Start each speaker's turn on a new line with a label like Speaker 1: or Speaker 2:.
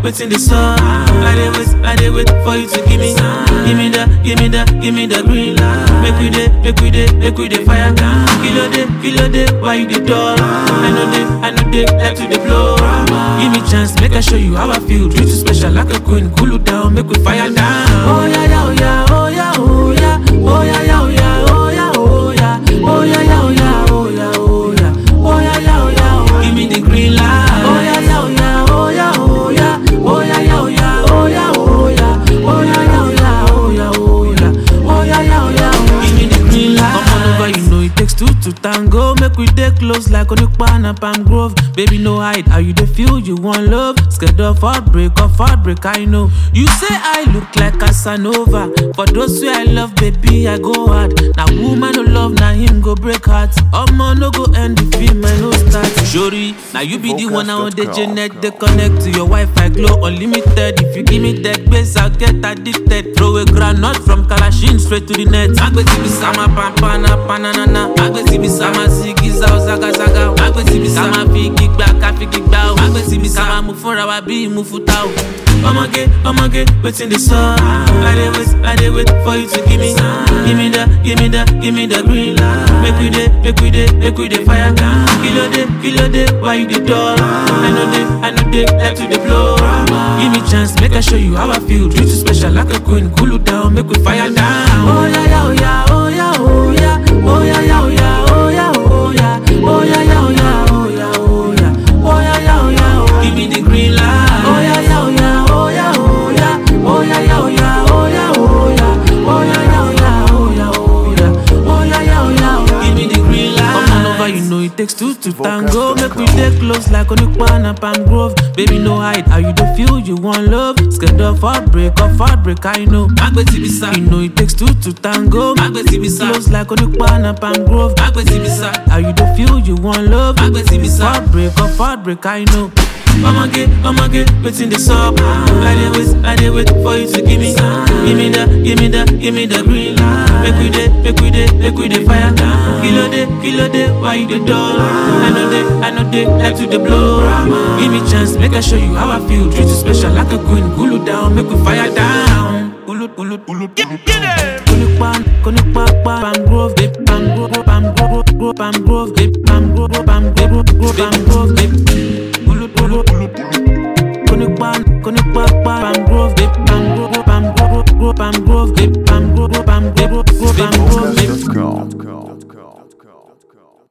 Speaker 1: waiting the sun. I dey wait, I dey wait for you to give me, give me the, give me the, give me the green light. Make we dey, make we dey, make we dey fire. Kilo day, kilo day, why you dey dull? I know they, I know they like to dey blow. Give me chance, make I show you how I feel. Treat you special like a queen, cool you down, make we fire down. Oh yeah, yeah, oh yeah, oh yeah, oh yeah, oh yeah, yeah, oh yeah, oh yeah, oh yeah, oh yeah, yeah, oh yeah, oh yeah, oh yeah, oh yeah, yeah, oh yeah, oh. Give me the green light. Oh yeah, yeah, oh yeah, oh yeah, oh yeah, oh yeah, yeah, oh yeah, oh yeah, oh yeah, oh yeah, yeah, oh yeah, oh yeah, oh yeah, oh yeah, yeah, oh yeah, oh. Give me the green light. Come on over, you know it takes two to tango. Make we dey close like Onipa and Palm Grove. Baby, no hide. How you dey feel? You want love? Scared of heartbreak, of heartbreak, I know. You say I look like Casanova. For those who I love, baby, I go hard. Now woman no love, now him go break heart. Omo no go end the film, I no start. Shori, now you be the one I want the Janet. They connect to your Wi-Fi, glow unlimited. If you give me that base, I'll get addicted. Throw a granite from Kalashin straight to the net. Agbeti bi sama pampana pananana. Agbeti bi sama zigi zao zaga zaga. Agbeti bi sama fi gigba ka fi gigba o. Agbeti bi sama mu fúnra wa bí mu futa o. Ọmọge, ọmọge, wetin dey sup? I dey wait, I dey wait for you to give me, give me the, give me the, give me the green light. Make we dey, make we dey, make we dey fire. Kilo dey, kilo dey, why you dey dull? I know dey, I know dey like to dey blow. Give me chance, make I show you how I feel. Treat you special like a queen, cool you down, make we fire down. Oh yeah, yeah, oh yeah, oh yeah, oh yeah, oh yeah, yeah, oh yeah, oh yeah, oh yeah, oh yeah, yeah, oh yeah, oh yeah, oh yeah, oh yeah, yeah, oh yeah, oh. Give me the green light. Oh yeah, yeah, oh yeah, oh yeah, oh yeah, oh yeah, yeah, oh yeah, oh yeah, oh yeah, oh yeah, yeah, oh yeah, oh yeah, oh yeah, oh yeah, yeah, oh yeah, oh. Give me the green light. Come on over, you know it takes two to tango. Make we dey close like Onipa and Palm Grove. Baby, no hide. How you dey feel? You want love? Scared of heartbreak, of heartbreak, I know. Agbeti bisa. You know it takes two to tango. Agbeti bisa. Close like Onipa and Palm Grove. Agbeti bisa. How you dey feel? You want love? Agbeti bisa. Heartbreak, of heartbreak, I know. Ọmọge, ọmọge, wetin dey sup? I dey wait, I dey wait for you to give me, give me the, give me the, give me the green light. Make we dey, make we dey, make we dey fire. Kilo dey, kilo dey, why you dey dull? I know dey, I know dey like to dey blow. Give me chance, make I show you how I feel. Treat you special like a queen, cool you down, make we fire down. Ulu, ulu, ulu, Konipa, konipa, Palm Grove, babe, Palm Grove, Palm Grove, Grove, Palm Grove, babe, Palm Grove, Palm Grove, Grove, Palm Grove, babe. Ulu, ulu, Konipa, konipa, Palm Grove, babe, Palm Grove, Palm Grove, Grove, Palm Grove, babe, Palm Grove, Palm Grove, Grove, Palm Grove, babe.
Speaker 2: Focus.com.